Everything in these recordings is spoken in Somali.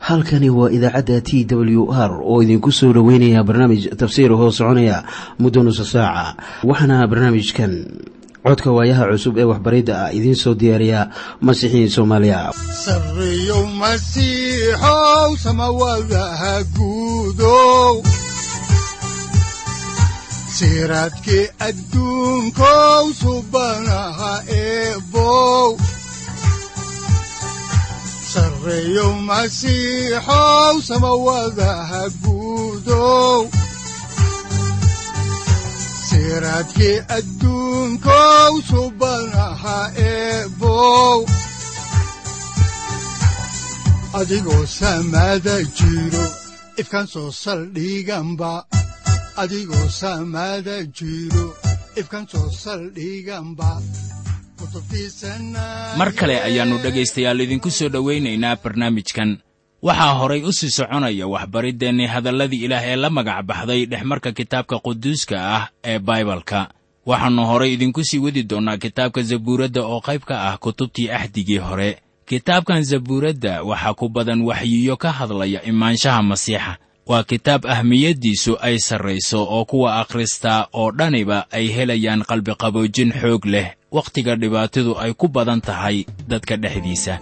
halkani waa idaacadda t w r oo idinku soo dhoweynaya barnaamij tafsiir hoo soconaya muddo nusa saaca waxaana barnaamijkan codka waayaha cusub ee waxbaridda ah idiin soo diyaariya masiixiin soomaaliya sareyow masiixow samawadaha guudow siraadkii adduunkow subanaha eebow sareyow masiixow samawadaha guudow siraadkii adduunkow subanaha eebow adigoo samada jiro ifkan soo saldhiganba adigoo samada jiro ifkan soo saldhiganba mar kale ayaannu dhegaystayaal idinku soo dhowaynaynaa barnaamijkan waxaa horay u sii soconaya waxbariddeenni hadalladii ilaah ee la magac baxday dhexmarka kitaabka quduuska ah ee baibalka waxaannu horay idinku sii wadi doonnaa kitaabka zabuuradda oo qayb ka ah kutubtii axdigii hore kitaabkan zabuuradda waxaa ku badan waxyiyo ka hadlaya imaanshaha masiixa waa kitaab ahmiyaddiisu ay sarrayso oo kuwa akhristaa oo dhaniba ay helayaan qalbiqaboojin xoog leh wakhtiga dhibaatadu ay ku badan tahay dadka dhexdiisa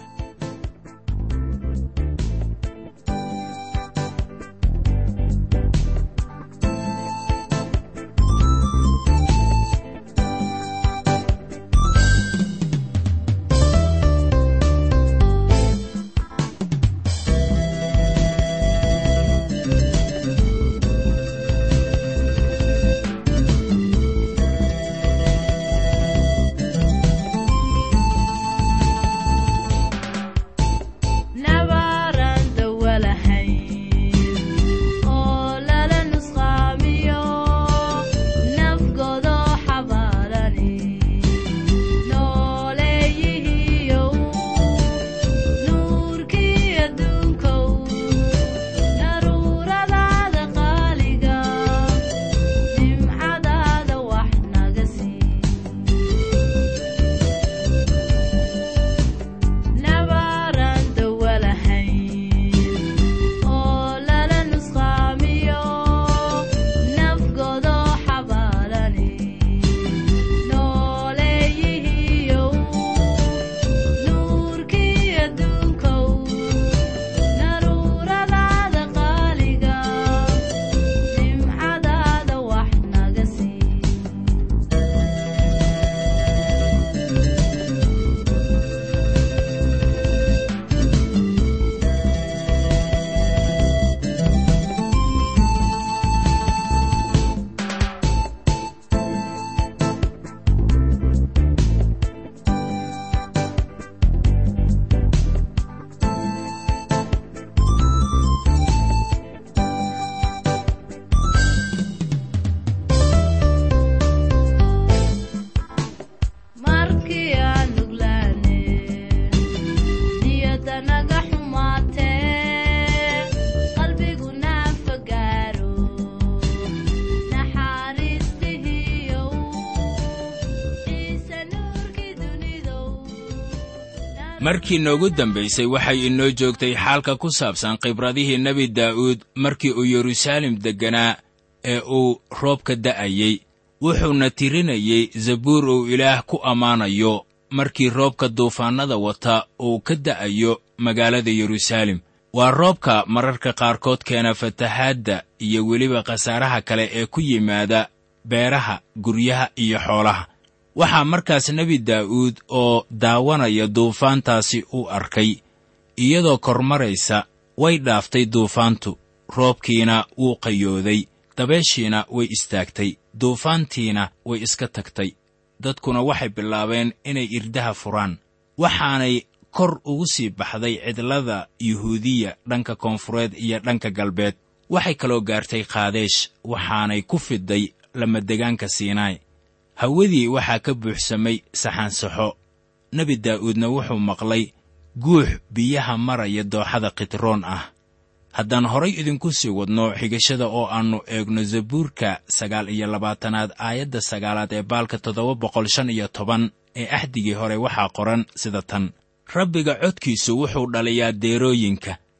markii noogu dambaysay waxay inoo joogtay xaalka ku saabsan khibradihii nebi daa'uud markii uu yeruusaalem degganaa ee uu roobka da'ayey wuxuuna tirinayey zabuur uu ilaah ku ammaanayo markii roobka duufaannada wata uu ka da'ayo magaalada yeruusaalem waa roobka mararka qaarkood keena fatahaadda iyo weliba khasaaraha kale ee ku yimaada beeraha guryaha iyo xoolaha waxaa markaas nebi daa'uud oo daawanaya duufaantaasi u arkay iyadoo kormaraysa way dhaaftay duufaantu roobkiina wuu qayooday dabeeshiina way istaagtay duufaantiina way iska tagtay dadkuna waxay bilaabeen inay irdaha furaan waxaanay kor ugu sii baxday cidlada yuhuudiya dhanka koonfureed iyo dhanka galbeed waxay kaloo gaartay kaadeesh waxaanay ku fidday lamadegaanka siinaay hawadii waxaa ka buuxsamay saxansaxo nebi daa'uudna wuxuu maqlay guux biyaha maraya dooxada khitroon ah haddaan horay idinku sii wadno xigashada oo aannu eegno zabuurka sagaal iyo labaatanaad aayadda sagaalaad ee baalka toddoba boqol shan iyo toban ee axdigii hore waxaa qoran sida tan rabbiga codkiisu wuxuu dhaliyaa deerooyinka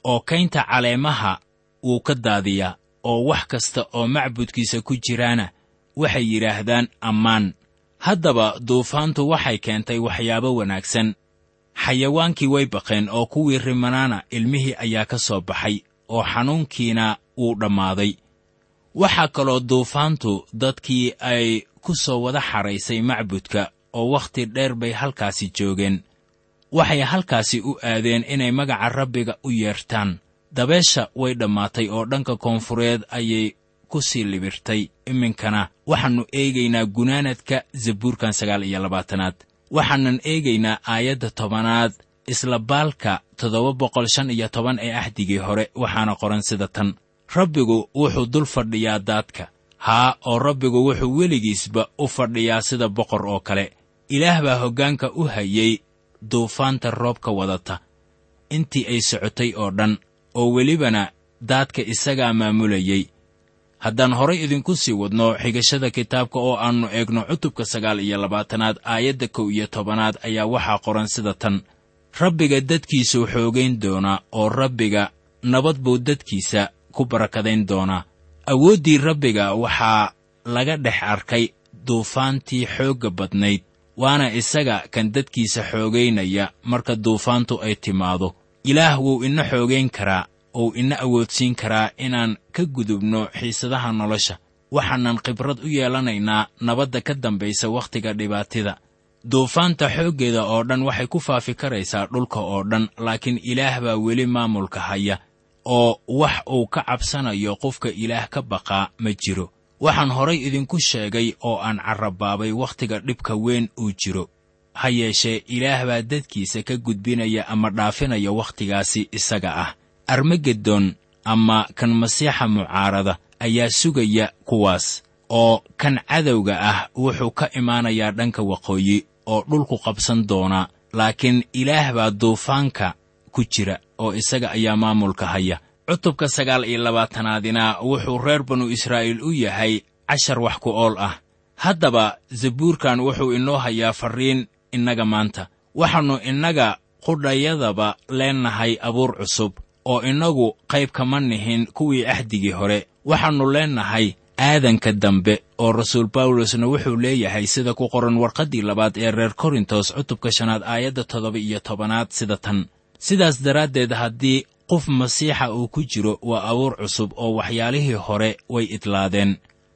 oo kaynta caleemaha wuu ka daadiyaa oo wax kasta oo macbudkiisa ku jiraana waxay yidhaahdaan ammaan haddaba duufaantu waxay keentay waxyaabo wanaagsan xayawaankii way baqeen oo kuwii rimanaana ilmihii ayaa ka soo baxay oo xanuunkiina wuu dhammaaday waxaa kaloo duufaantu dadkii ay ku soo wada xadhaysay macbudka oo wakhti dheer bay halkaasi joogeen waxay halkaasi u aadeen inay magaca rabbiga u yeertaan dabeesha way dhammaatay oo dhanka koonfureed ayay ku sii libirtay iminkana waxaannu eegaynaa gunaanadka zabuurkan sagaal iyo labaatanaad waxaanan eegaynaa aayadda tobanaad isla baalka toddoba boqol shan iyo toban ee axdigii hore waxaana qoran sida tan rabbigu wuxuu dul fadhiyaa daadka haa oo rabbigu wuxuu weligiisba u fadhiyaa sida boqor oo kale ilaah baa hoggaanka u hayay duufaanta roobka wadata intii ay socotay oo dhan oo welibana daadka isagaa maamulayey haddaan horay idinku sii wadno xigashada kitaabka oo aannu eegno cutubka sagaal iyo labaatanaad aayadda kow iyo tobanaad ayaa waxaa qoran sida tan rabbiga dadkiisuu xoogayn doonaa oo rabbiga nabad buu dadkiisa ku barakadayn doonaa awooddii rabbiga waxaa laga dhex arkay duufaantii xoogga badnayd waana isaga kan dadkiisa xoogaynaya marka duufaantu ay timaado ilaah wuu ina xoogayn karaa ou ina awoodsiin karaa inaan ka gudubno xiisadaha nolosha waxaanan khibrad u yeelanaynaa nabadda ka dambaysa wakhtiga dhibaatida duufaanta xooggeeda oo dhan waxay ku faafi karaysaa dhulka oo dhan laakiin ilaah baa weli maamulka haya oo wax uu ka cabsanayo qofka ilaah ka baqaa ma jiro waxaan horay idinku sheegay oo aan carrabaabay wakhtiga dhibka weyn uu jiro ha yeeshee ilaah baa dadkiisa ka gudbinaya ama dhaafinaya wakhtigaasi isaga ah armagedon ama kan masiixa mucaarada ayaa sugaya kuwaas oo kan cadowga ah wuxuu ka imaanayaa dhanka waqooyi oo dhulku qabsan doonaa laakiin ilaah baa duufaanka ku jira oo isaga ayaa maamulka haya cutubka sagaal iyo labaatanaadina wuxuu reer banu israa'iil u yahay cashar wax ku ool ah haddaba zabuurkan wuxuu inoo hayaa farriin innaga maanta waxaannu innaga qudhayadaba leennahay abuur cusub oo innagu qayb kama nihin kuwii axdigii hore waxaannu leennahay aadanka dambe oo rasuul bawlosna wuxuu leeyahay sida ku qoran warqaddii labaad ee reer korintos cutubka shanaad aayadda toddoba iyo tobanaad sida tan sidaas daraaddeed haddii qof masiixa uu ku jiro waa abuur cusub oo waxyaalihii hore way idlaadeen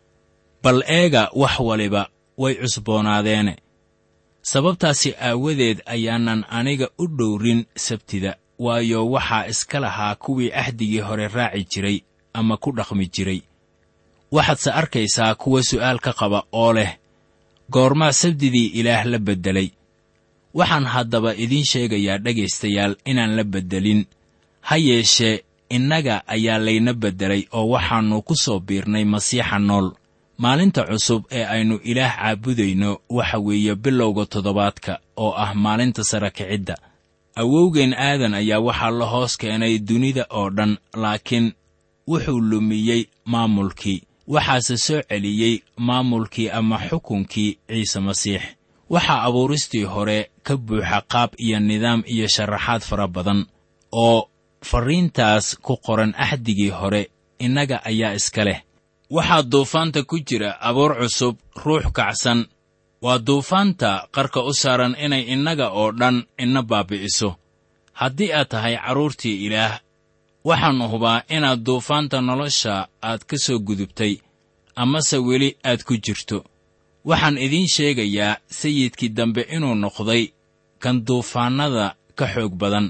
bal eega wax waliba way cusboonaadeene sababtaasi aawadeed ayaanan aniga u dhowrin sabtida waayo waxaa iska lahaa kuwii axdigii hore raaci jiray ama ku dhaqmi jiray waxaadse arkaysaa kuwa su'aal ka qaba oo leh goormaa sabdidii ilaah la beddelay waxaan haddaba idiin sheegayaa dhegaystayaal inaan la beddelin ha yeeshee innaga ayaa layna beddelay oo waxaannu ku soo biirnay masiixa nool maalinta cusub ee aynu ilaah caabudayno waxa weeye bilowga toddobaadka oo ah maalinta sara kicidda awowgeen aadan ayaa waxaa la hoos keenay dunida oo dhan laakiin wuxuu lumiyey maamulkii waxaase soo celiyey maamulkii ama xukunkii ciise masiix waxaa abuuristii hore ka buuxa qaab iyo nidaam iyo sharaxaad fara badan oo farriintaas ku qoran axdigii hore innaga ayaa iska leh waxaa duufaanta ku jira abuur cusub ruux kacsan waa duufaanta qarka u saaran inay innaga oo dhan ina baabi'iso haddii aad tahay carruurtii ilaah waxaannu hubaa inaad duufaanta nolosha aad ka soo gudubtay amase weli aad ku jirto waxaan idiin sheegayaa sayidkii dambe inuu noqday kan duufaannada ka xoog badan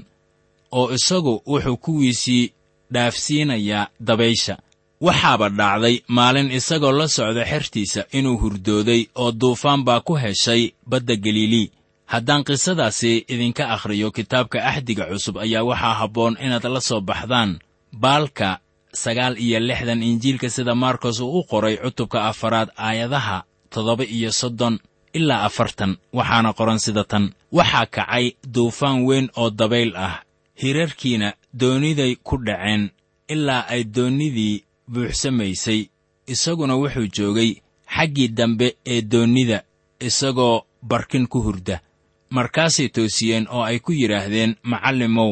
oo isagu wuxuu kuwiisii dhaafsiinayaa dabaysha waxaaba dhacday maalin isagoo la socda xertiisa inuu hurdooday oo duufaan baa ku heshay badda galilii haddaan qisadaasi idinka akhriyo kitaabka axdiga cusub ayaa waxaa habboon inaad la soo baxdaan baalka sagaal iyo lixdan injiilka sida markos uu u qoray cutubka afaraad aayadaha toddoba iyo soddon ilaa afartan waxaana qoran sida tan waxaa kacay duufaan weyn oo dabayl ah hirarkiina dooniday ku dhaceen ilaa ay doonnidii buuxsamaysay isaguna wuxuu joogay xaggii dambe ee doonnida isagoo barkin ku hurda markaasay toosiyeen oo ay ku yidhaahdeen macallimow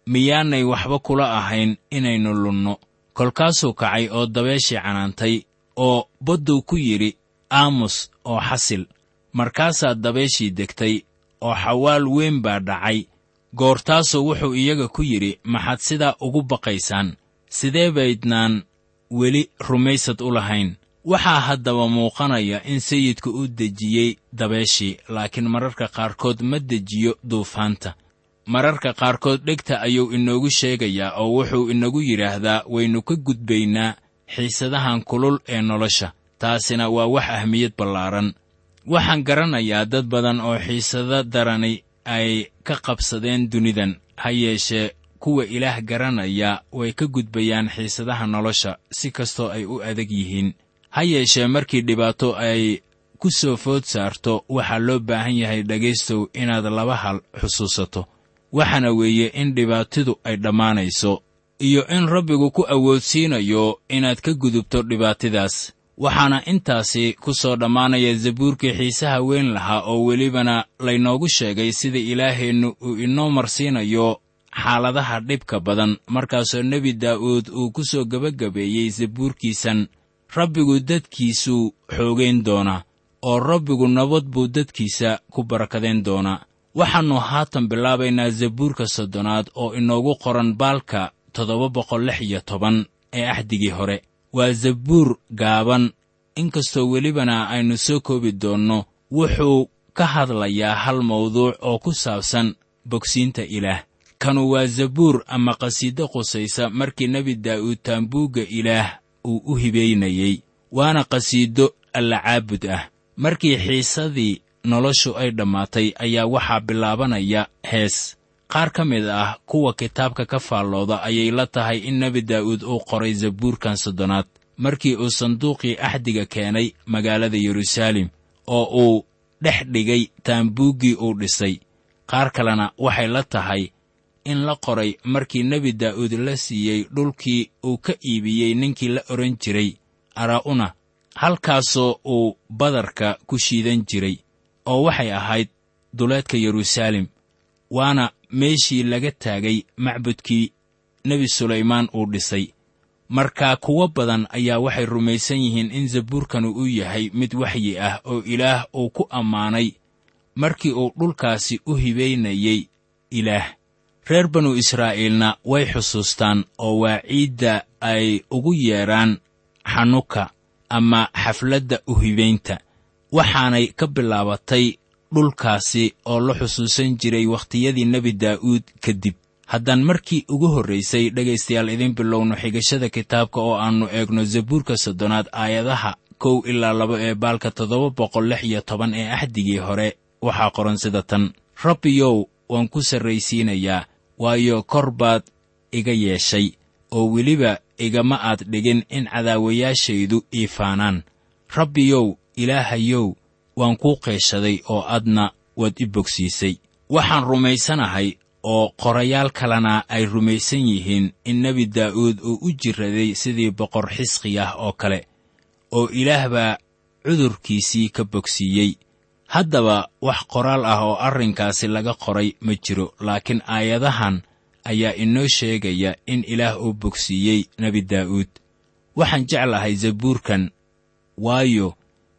miyaanay waxba kula ahayn inaynu lunno kolkaasuu kacay oo dabeeshii canaantay oo badduu ku yidhi aamus oo xasil markaasaa dabeeshii degtay oo xawaal weyn baa dhacay goortaasuu wuxuu iyaga ku yidhi maxaad sidaa ugu baqaysaan sidee baydnaan weli rumaysad u lahayn waxaa haddaba muuqanaya in sayidku u dejiyey dabeeshii laakiin mararka qaarkood ma dejiyo duufaanta mararka qaarkood dhegta ayuu inoogu sheegayaa oo wuxuu inagu yidhaahdaa waynu ka gudbaynaa xiisadahan kulul ee nolosha taasina waa wax ahmiyad ballaaran waxaan garanayaa dad badan oo xiisado darani ay ka qabsadeen dunidan ha yeeshee kuwa ilaah garanaya way ka gudbayaan xiisadaha nolosha si kastoo ay u adag yihiin ha yeeshee markii dhibaato ay ku soo food saarto waxaa loo baahan yahay dhegaystow inaad laba hal xusuusato waxaana weeye in dhibaatidu ay dhammaanayso iyo in rabbigu ku awoodsiinayo inaad ka gudubto dhibaatidaas waxaana intaasi ku soo dhammaanaya zabuurkii xiisaha weyn lahaa oo welibana laynoogu sheegay sida ilaaheennu uu inoo marsiinayo xaaladaha dhibka badan markaasoo nebi daa'uud uu ku soo gebagabeeyey zabuurkiisan rabbigu dadkiisuu xoogayn doonaa oo rabbigu nabad buu dadkiisa ku barakadayn doonaa waxaannu haatan bilaabaynaa zabuurka soddonaad oo inoogu qoran baalka toddoba boqol lix iyo toban ee axdigii hore waa zabuur gaaban inkastoo welibana aynu soo koobi doonno wuxuu ka hadlayaa hal mawduuc oo ku saabsan bogsiinta ilaah kanu waa zabuur ama qhasiido qusaysa markii nebi daa'uud taambuugga ilaah uu u hibaynayey waana qhasiido allacaabud ah markii xiisadii noloshu ay dhammaatay ayaa waxaa bilaabanaya hees qaar ka mid ah kuwa kitaabka ka faallooda ayay la tahay in nebi daa'uud uu qoray zabuurkan soddonaad markii uu sanduuqii axdiga keenay magaalada yeruusaalem oo uu dhex dhigay taambuuggii uu dhisay qaar kalena waxay la tahay in la qoray markii nebi daa'uud la siiyey dhulkii uu ka iibiyey ninkii la odhan jiray araa'una halkaasoo uu badarka ku shiidan jiray oo waxay ahayd duleedka yeruusaalem waana meeshii laga taagay macbudkii nebi sulaymaan uu dhisay markaa kuwo badan ayaa waxay rumaysan yihiin in zabuurkanu uu yahay mid waxyi ah oo ilaah uu ku ammaanay markii uu dhulkaasi u hibaynayey ilaah reer banu israa'iilna way xusuustaan oo waa ciidda ay ugu yeedhaan xanuka ama xafladda u hibaynta waxaanay ka bilaabatay dhulkaasi oo la xusuusan jiray wakhtiyadii nebi daa'uud kadib haddaan markii ugu horraysay dhegaystayaal idiin bilowno xigashada kitaabka oo aannu eegno zabuurka soddonaad aayadaha kow ilaa laba ee baalka toddoba boqol lix iyo toban ee axdigii hore waxaa qoran sida tan rabbiyow waan ku sarraysiinayaa waayo kor baad iga yeeshay oo weliba igama aad dhigin in cadaawayaashaydu ii faanaan rabbiyow ilaahayow waan kuu qeeshaday oo adna waad i bogsiisay waxaan rumaysanahay oo qorayaal kalena ay rumaysan yihiin in nebi daa'uud uu u jiraday sidii boqor xisqiyah oo kale oo ilaah baa cudurkiisii ka bogsiiyey haddaba wax qoraal ah oo arrinkaasi laga qoray ma jiro laakiin aayadahan ayaa inoo sheegaya in ilaah uu bogsiiyey nebi daa'uud waxaan jeclahay zabuurkan waayo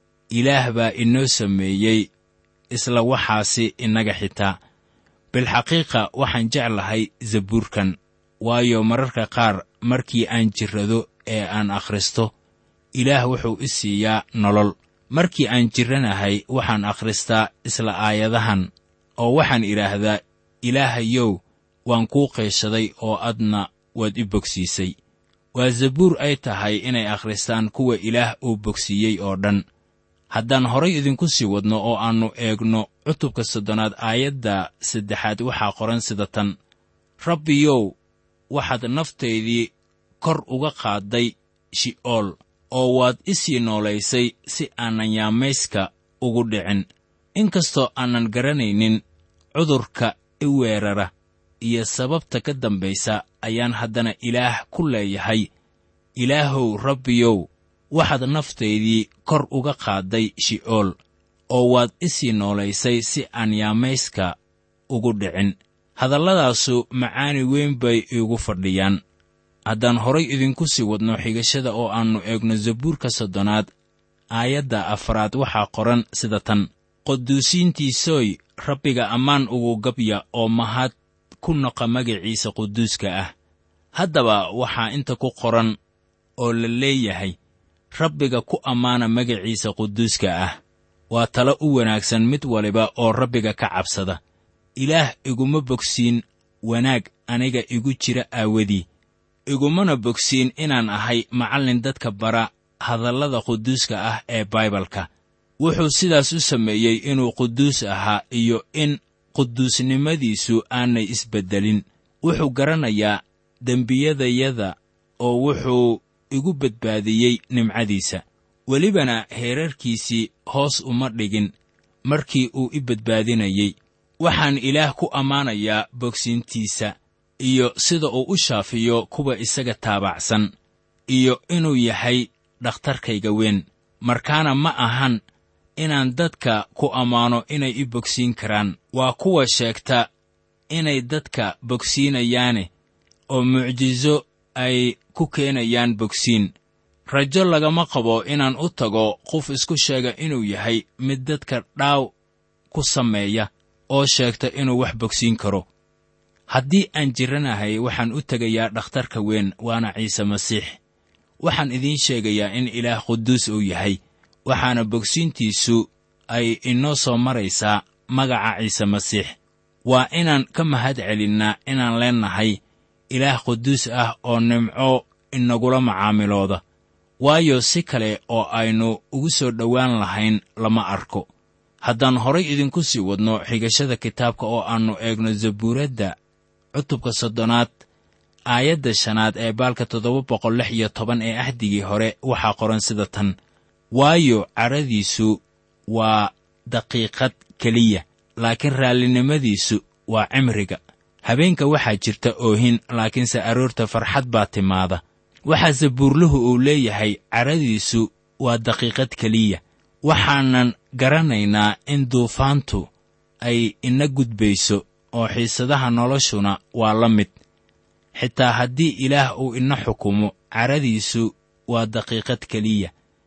ilaah baa inoo sameeyey isla waxaasi innaga xitaa bilxaqiiqa waxaan jeclahay zabuurkan waayo mararka qaar markii aan jirrado ee aan akhristo ilaah wuxuu i siiyaa nolol markii aan jirranahay waxaan akhristaa isla aayadahan oo waxaan idhaahdaa ilaahayow waan kuu qeeshaday oo adna waad i bogsiisay waa zabuur ay tahay inay akhristaan kuwa ilaah uu bogsiiyey oo dhan haddaan horay idinku sii wadno oo aannu eegno cutubka soddonaad aayadda saddexaad waxaa qoran sida tan rabbiyow waxaad naftaydii kor uga qaadday shi'ool oo waad i sii noolaysay si aanan yaamayska ugu dhicin inkastoo aanan garanaynin cudurka i weerara iyo sababta ka dambaysa ayaan haddana ilaah ku leeyahay ilaahow rabbiyow waxaad naftaydii kor uga qaadday shi'ool oo waad i sii noolaysay si aan yaamayska ugu dhicin hadalladaasu macaani weyn bay iigu fadhiyaan haddaan horay idinku sii wadno xigashada oo aannu eegno zabuurka soddonaad aayadda afraad waxaa qoran sida tan quduusiintiisooy rabbiga ammaan ugu gabya oo mahad ku noqa magaciisa quduuska ah haddaba waxaa inta ku qoran oo la leeyahay rabbiga ku ammaana magaciisa quduuska ah waa talo u wanaagsan mid waliba oo rabbiga ka cabsada ilaah iguma bogsiin wanaag aniga igu jira aawadii igumana bogsiin inaan ahay macallin dadka bara hadallada quduuska ah ee baibalka wuxuu sidaas u sameeyey inuu quduus ahaa iyo in quduusnimadiisu aanay isbeddelin wuxuu garanayaa dembiyadayada oo wuxuu igu badbaadiyey nimcadiisa welibana heerarkiisii hoos uma dhigin markii uu i badbaadinayey waxaan ilaah ku ammaanayaa bogsiintiisa iyo sida uu u shaafiyo kuwa isaga taabacsan iyo inuu yahay dhakhtarkayga weyn markaana ma ahan inaan dadka ku ammaano inay i bogsiin karaan waa kuwa sheegta inay dadka bogsiinayaane oo mucjiso ay ku keenayaan bogsiin rajo lagama qabo inaan u tago qof isku sheega inuu yahay mid dadka dhaaw ku sameeya oo sheegta inuu wax bogsiin karo haddii aan jiranahay waxaan u tegayaa dhakhtarka weyn waana ciise masiix waxaan idiin sheegayaa in ilaah quduus uu yahay waxaana bogsiintiisu ay inoo soo maraysaa magaca ciise masiix waa inaan ka mahad celinnaa inaan leennahay ilaah quduus ah oo nimco inagula macaamilooda waayo si kale oo aynu ugu soo dhowaan lahayn lama arko haddaan horay idinku sii wadno xigashada kitaabka oo aannu eegno zabuuradda cutubka soddonaad aayadda shanaad ee baalka toddoba boqol lix iyo toban ee ahdigii hore waxaa qoran sida tan waayo cadhadiisu waa daqiiqad keliya laakiin raallinimadiisu waa cimriga habeenka waxaa jirta oohin laakiinse aroorta farxad baa timaada waxaa sabuurluhu uu leeyahay cadhadiisu waa daqiiqad keliya waxaanan garanaynaa in duufaantu ay ina gudbayso oo xiisadaha noloshuna waa la mid xitaa haddii ilaah uu ina xukumo cadhadiisu waa daqiiqad keliya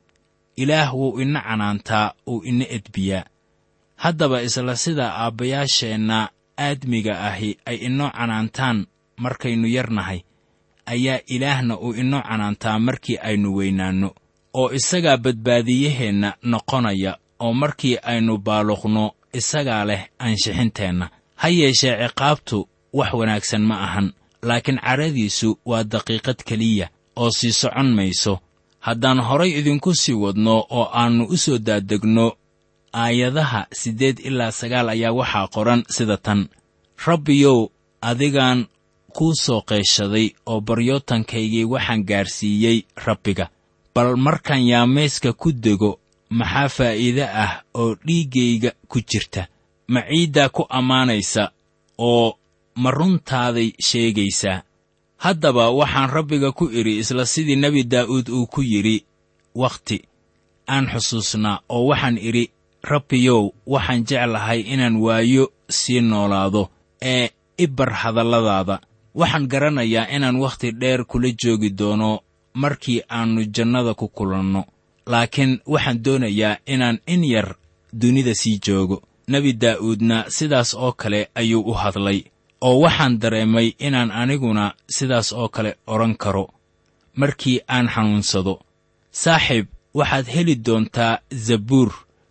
ilaah wuu ina canaantaa uu ina edbiyaa haddaba isla sida aabbayaasheenna aadmiga ahi ay inoo canaantaan markaynu yarnahay ayaa ilaahna uu inoo canaantaa markii aynu weynaanno oo isagaa badbaadiyaheenna noqonaya oo markii aynu baaluqno isagaa leh aanshixinteenna ha yeeshee ciqaabtu wax wanaagsan ma ahan laakiin cadhadiisu waa daqiiqad keliya oo sii socon mayso haddaan horay idinku sii wadno oo aannu u soo daadegno aayadaha siddeed ilaa sagaal ayaa waxaa qoran sida tan rabbiyow adigaan kuu soo qeyshaday oo baryootankaygii waxaan gaadhsiiyey rabbiga bal markaan yaamayska ku dego maxaa faa'iide ah oo dhiiggayga ku jirta ma ciiddaa ku ammaanaysa oo ma runtaaday sheegaysaa haddaba waxaan rabbiga ku idhi isla sidii nebi daa'uud uu ku yidhi wakhti aan xusuusnaa oo waxaan idhi rabbiyow waxaan jeclahay inaan waayo sii noolaado ee i bar hadalladaada waxaan garanayaa inaan wakhti dheer kula joogi doono markii aannu jannada ku kulanno laakiin waxaan doonayaa inaan in yar dunida sii joogo nebi daa'uudna sidaas oo kale ayuu u hadlay oo waxaan dareemay inaan aniguna sidaas oo kale odhan karo markii aan xanuunsado saaxiib waxaad heli doontaa zabuur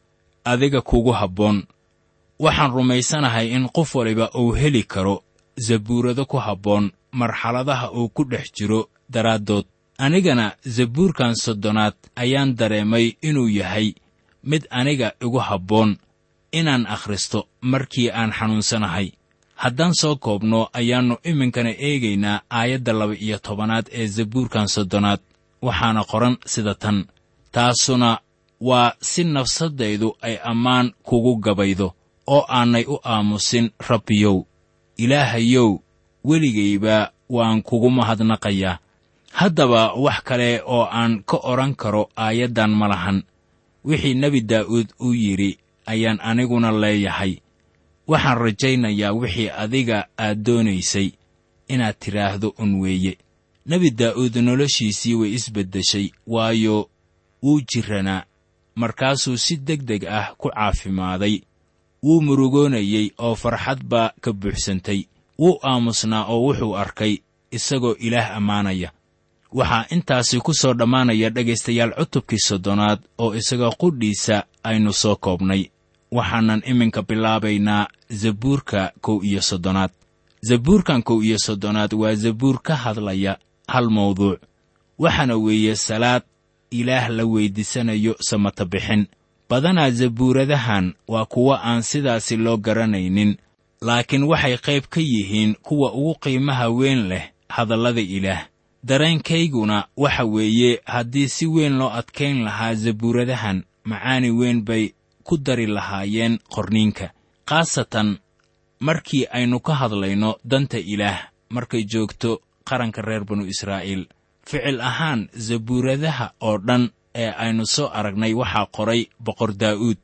adiga kugu habboon waxaan rumaysanahay in qof waliba uu heli karo zabuurado ku habboon marxaladaha uu ku dhex jiro daraaddood anigana zabuurkan soddonaad ayaan dareemay inuu yahay mid aniga igu habboon inaan akhristo markii aan xanuunsanahay haddaan soo koobno ayaannu iminkana eegaynaa aayadda laba-iyo tobanaad ee zabuurkan soddonaad waxaana qoran sida tan taasuna waa si nafsaddaydu ay ammaan kugu gabaydo oo aanay u aamusin rabbiyow ilaahayow weligaybaa waan kugu mahadnaqayaa haddaba wax kale oo aan ka odhan karo aayaddan ma lahan wixii nebi daa'uud uu yidhi ayaan aniguna leeyahay waxaan rajaynayaa wixii adiga aad doonaysay inaad tidhaahdo un weeye nebi daa'uud noloshiisii way isbeddeshay waayo wuu jiranaa markaasuu si deg deg ah ku caafimaaday wuu murugoonayey oo farxad baa ka buuxsantay wuu aamusnaa oo wuxuu arkay isagoo ilaah ammaanaya waxaa intaasi ku soo dhammaanaya dhegaystayaal cutubkii soddonaad oo isaga qudhiisa aynu soo koobnay waxaanan iminka bilaabaynaa zabuurka kow iyo soddonaad zabuurkan kow iyo soddonaad waa zabuur ka hadlaya hal mawduuc waxaana weeye salaad ilaah la weyddiisanayo samata bixin badanaa zabuuradahan waa kuwo aan sidaasi loo garanaynin laakiin waxay qayb ka yihiin kuwa ugu qiimaha weyn leh hadallada ilaah dareenkayguna waxa weeye haddii si weyn loo adkayn lahaa zabuuradahan macaani weyn bay ku dari lahaayeen qorniinka khaasatan markii aynu ka hadlayno danta ilaah markay joogto qaranka reer banu israa'iil ficil ahaan zabuuradaha oo dhan ee aynu soo aragnay waxaa qoray boqor daa'uud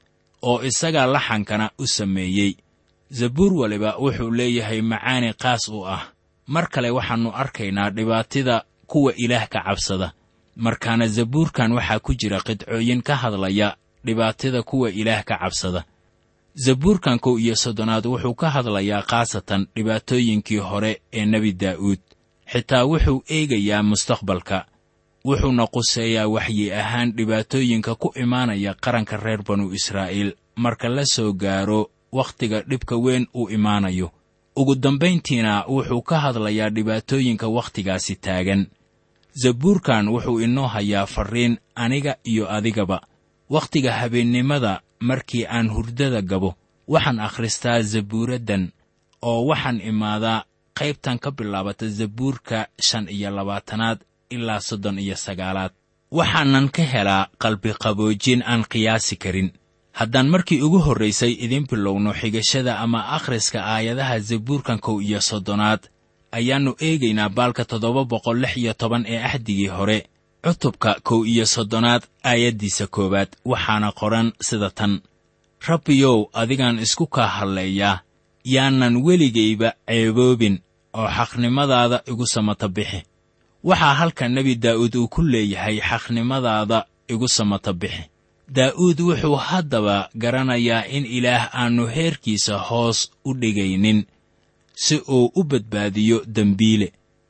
oo isagaa laxankana u sameeyey zabuur waliba wuxuu leeyahay macaani qaas u ah mar kale waxaannu arkaynaa dhibaatida kuwa ilaah ka cabsada markaana zabuurkan waxaa ku jira qidcooyin ka hadlaya dhibaatada kuwa ilaah ka cabsada zabuurkan kow iyo soddonaad wuxuu ka hadlayaa khaasatan dhibaatooyinkii hore ee nebi daa'uud xitaa wuxuu eegayaa mustaqbalka wuxuuna quseeyaa waxyi ahaan dhibaatooyinka ku imaanaya qaranka reer banu israa'iil marka la soo gaaro wakhtiga dhibka weyn uu imaanayo ugu dambayntiina wuxuu ka hadlayaa dhibaatooyinka wakhtigaasi taagan zabuurkan wuxuu inoo hayaa farriin aniga iyo adigaba wakhtiga habeennimada markii aan hurdada gabo waxaan akhristaa zabuuraddan oo waxaan imaadaa qaybtan ka bilaabata zabuurka shan iyo labaatanaad ilaa soddon iyo sagaalaad waxaanan ka helaa qalbiqaboojin aan qiyaasi karin haddaan markii ugu horraysay idiin bilowno xigashada ama akhriska aayadaha zabuurkan kow iyo soddonaad ayaannu eegaynaa baalka toddoba boqol lix iyo toban ee axdigii hore cutubka kow iyo soddonaad aayaddiisa koowaad waxaana qoran sida tan rabbiyow adigaan isku kaa hadleeyaa yaanan weligayba ceeboobin oo xaqnimadaada igu samata bixi waxaa halkan nebi daa'uud uu ku leeyahay xaqnimadaada igu samata bixi daa'uud wuxuu haddaba garanayaa in ilaah aannu heerkiisa hoos u dhigaynin si uu u badbaadiyo dembiile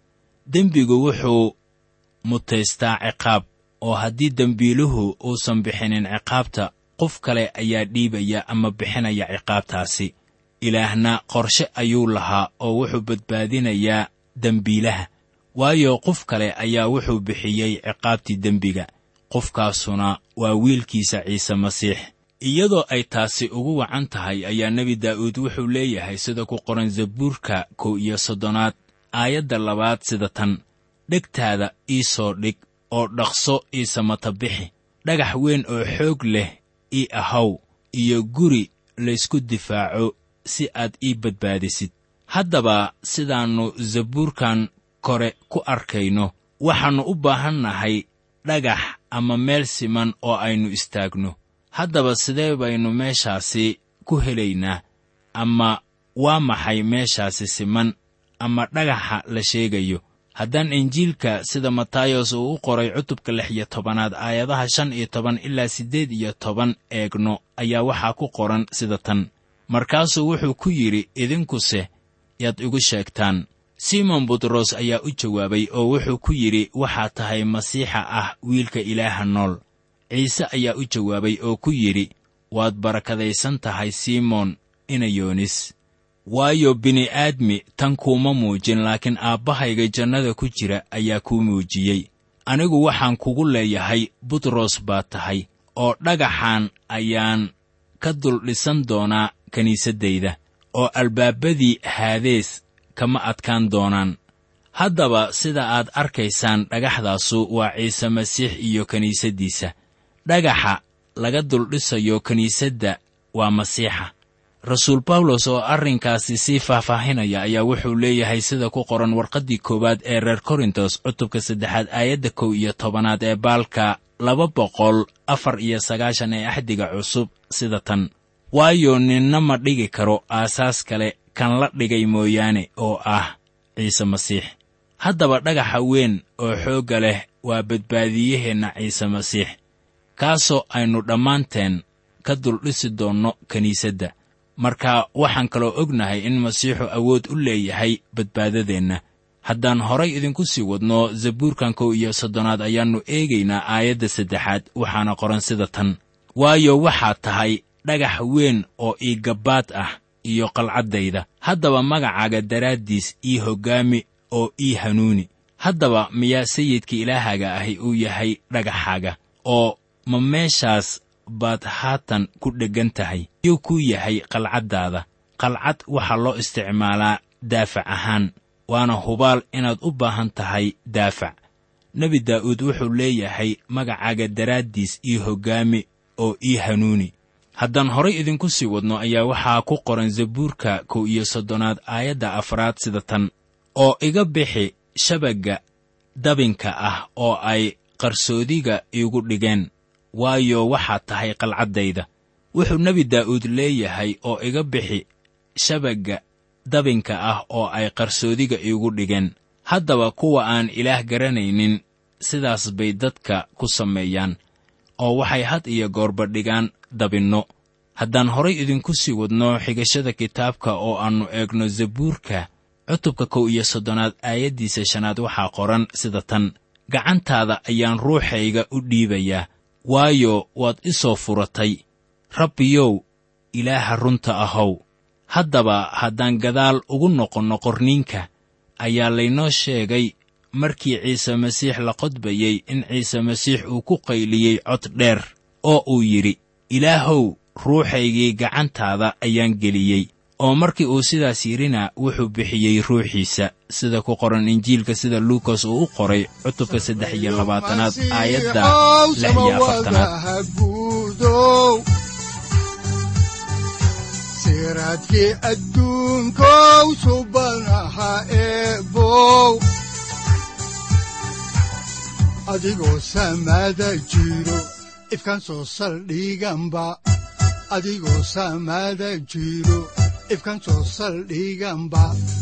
dembigu wuxuu mutaystaa ciqaab oo haddii dembiiluhu uusan bixinin ciqaabta qof kale ayaa dhiibaya ama bixinaya ciqaabtaasi ilaahna qorshe ayuu lahaa oo wuxuu badbaadinayaa dembiilaha waayo qof kale ayaa wuxuu bixiyey ciqaabtii dembiga qofkaasuna waa wiilkiisa ciise masiix iyadoo ay taasi ugu wacan tahay ayaa nebi daa'uud wuxuu leeyahay sida ku qoran zabuurka kow iyo soddonaad aayadda labaad sida tan dhegtaada ii soo dhig oo dhaqso ii samata bixi dhagax weyn oo xoog leh ii ahaw iyo guri laysku difaaco si aad ii badbaadisid haddaba sidaannu zabuurkan kore ku arkayno waxaannu u baahannahay dhagax ama meel siman oo aynu istaagno haddaba sidee baynu meeshaasi ku helaynaa ama waa maxay meeshaasi siman ama dhagaxa la sheegayo haddaan injiilka sida matayos uu u qoray cutubka lix iyo tobanaad aayadaha shan iyo toban ilaa siddeed iyo toban eegno ayaa waxaa ku qoran sida tan markaasuu wuxuu ku yidhi idinkuse yaad igu sheegtaan simon butros ayaa u jawaabay oo wuxuu ku yidhi waxaa tahay masiixa ah wiilka ilaaha nool ciise ayaa u jawaabay oo ku yidhi waad barakadaysan tahay simon inayoonis waayo bini'aadmi tan kuuma muujin laakiin aabbahayga jannada ku jira ayaa kuu muujiyey anigu waxaan kugu leeyahay butros baa tahay oo dhagaxan ayaan ka dul dhisan doonaa kiniisaddayda oo albaabadii haadees kama adkaan doonaan haddaba sida aad arkaysaan dhagaxdaasu waa ciise masiix iyo kiniisaddiisa dhagaxa laga duldhisayo kiniisadda waa masiixa rasuul bawlos oo arrinkaasi sii faahfaahinaya ayaa wuxuu leeyahay sida ku qoran warqaddii koowaad ee reer korintos cutubka saddexaad aayadda kow iyo tobanaad ee baalka laba boqol afar iyo sagaashan ee axdiga cusub sida tan waayo ninna ma dhigi karo aasaas kale kan la dhigay mooyaane oo ah ciise masiix haddaba dhagaxa weyn oo xoogga leh waa badbaadiyaheenna ciise masiix kaasoo aynu dhammaanteen ka duldhisi doonno kiniisadda marka waxaan kaloo ognahay in masiixu awood u leeyahay badbaadadeenna haddaan horay idinku sii wadno zabuurkan kow iyo soddonaad ayaannu eegaynaa aayadda saddexaad waxaana qoran sida tan waayo waxaad tahay dhagax weyn oo ii gabbaad ah iyo qalcaddayda haddaba magacaaga daraaddiis ii hoggaami oo ii hanuuni haddaba miyaa sayidka ilaahaaga ahi uu yahay dhagaxaaga oo ma meeshaas baad haatan ku dheggan tahay yuu kuu yahay qalcaddaada qalcad waxaa loo isticmaalaa daafac ahaan waana hubaal inaad u baahan tahay daafac nebi daa'uud wuxuu leeyahay magacaaga daraaddiis ii hoggaami oo ii hanuuni haddaan horay idinku sii wadno ayaa waxaa ku qoran zabuurka kow iyo soddonaad aayadda afraad sida tan oo iga bixi shabagga dabinka ah oo ay qarsoodiga iigu dhigeen waayo waxaad tahay qalcaddayda wuxuu nebi daa'uud leeyahay oo iga bixi shabagga dabinka ah oo ay qarsoodiga iigu dhigeen haddaba kuwa aan ilaah garanaynin sidaas bay dadka ku sameeyaan oo waxay had iyo goorba dhigaan dabinno haddaan horay idinku sii wadno xigashada kitaabka oo aannu eegno zabuurka cutubka kow iyo soddonaad aayaddiisa shanaad waxaa qoran sida tan gacantaada ayaan ruuxayga u dhiibayaa waayo waad i soo furatay rabbiyow ilaaha runta ahow haddaba haddaan gadaal ugu noqonno qorniinka ayaa laynoo sheegay markii ciise masiix la qodbayey in ciise masiix uu ku qayliyey cod dheer oo uu yidhi ilaahow ruuxaygii gacantaada ayaan geliyey oo markii uu sidaas yidhina wuxuu bixiyey ruuxiisa sida ku qoran injiilka sida luukas uu u qoray cutubka saddex iyo labaatanaad aayadda lix iyo afartanaad siraadkii adduunkow subanaha eebow adigoo samaada jiro ifkaan soo saldhiganba adigoo samaada jiro ifkaan soo saldhiganba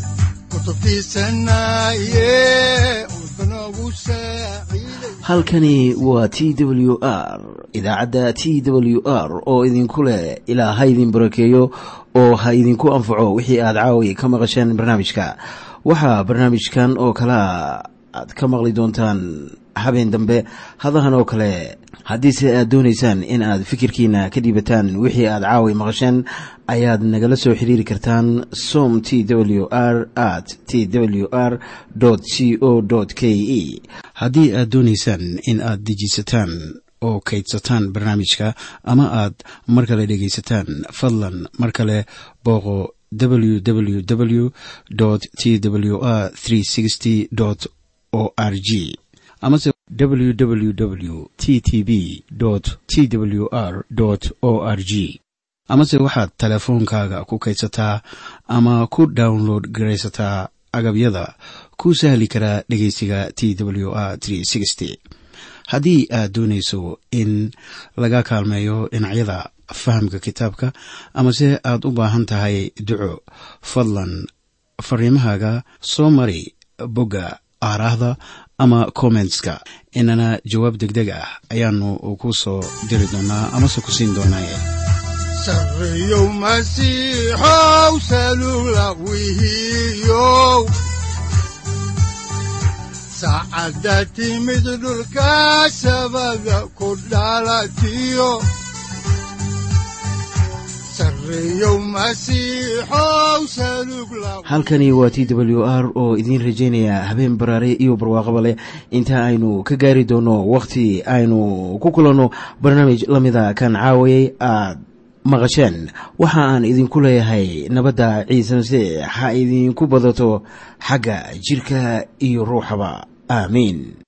halkani waa t w r idaacadda t w r oo idinku leh ilaa ha idin barakeeyo oo ha idinku anfaco wixii aad caawi ka maqasheen barnaamijka waxaa barnaamijkan oo kalaa aad ka maqli doontaan habeen dambe hadahan oo kale haddiise aad doonaysaan in aad fikirkiina ka dhiibataan wixii aad caawi maqasheen ayaad nagala soo xiriiri kartaan som t w r at t w r c o k e haddii aad doonaysaan in aad dejiisataan oo kaydsataan barnaamijka ama aad mar kale dhegaysataan fadlan mar kale booqo www t w r o r g amase www t t b t w r o r g amase waxaad teleefoonkaaga ku kaydsataa ama ku download garaysataa agabyada ku sahli karaa dhegeysiga t w r haddii aad doonayso in laga kaalmeeyo dhinacyada fahamka kitaabka amase aad u baahan tahay duco fadlan fariimahaaga soo mari bogga aaraahda ama kommentska inana jawaab degdeg ah ayaanu ku soo diri doonaa amase ku siin doonaaye sareyow masiixow salula wihiyow saacadda timid dhulka sabada ku dhalatiyo halkani waa t w r oo idiin rajaynaya habeen baraare iyo barwaaqaba leh inta aynu ka gaari doono wakhti aynu ku kulanno barnaamij la mida kan caawayay aad maqasheen waxa aan idinku leeyahay nabadda ciise masiix ha idinku badato xagga jidhka iyo ruuxaba aamiin